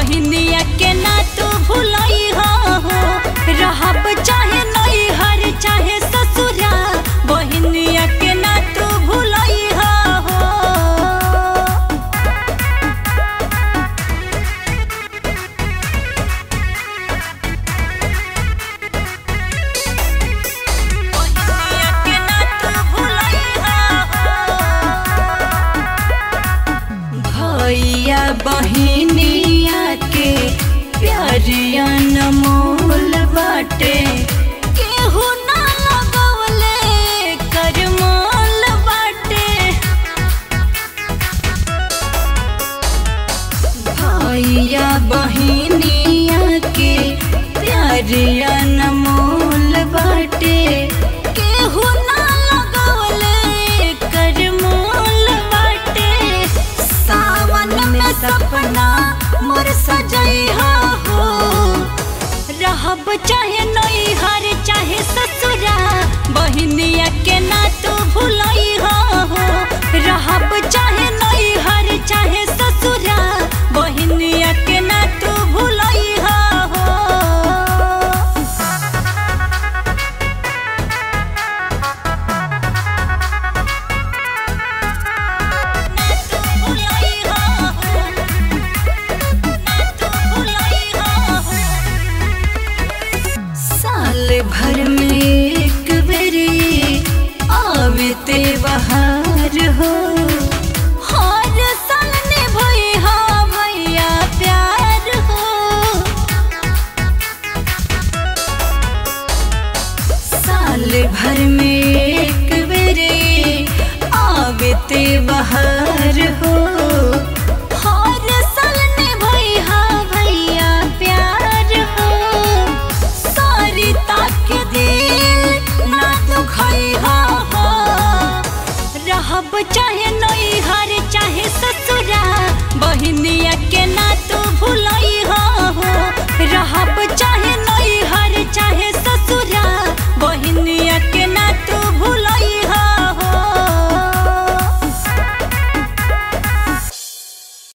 बहिनिया के ना तू भूलई हो रहब चाहे नई हर चाहे ससुरा बहिनिया के ना तू भूलई हो बहिनिया के ना तू भूलई हो भैया बहिनिया के प्यारिया नमोल बाटे केहू ना लगवले करमोल बाटे भैया बहिनिया के प्यारिया नमोल बाटे केहू ना लगवले करमोल बाटे सावन में सपना मोर सजैहा हो रहब चाहे नई हर चाहे ससुरा बहिनिया के ना तू भूलई हो रहब चाहे नई हर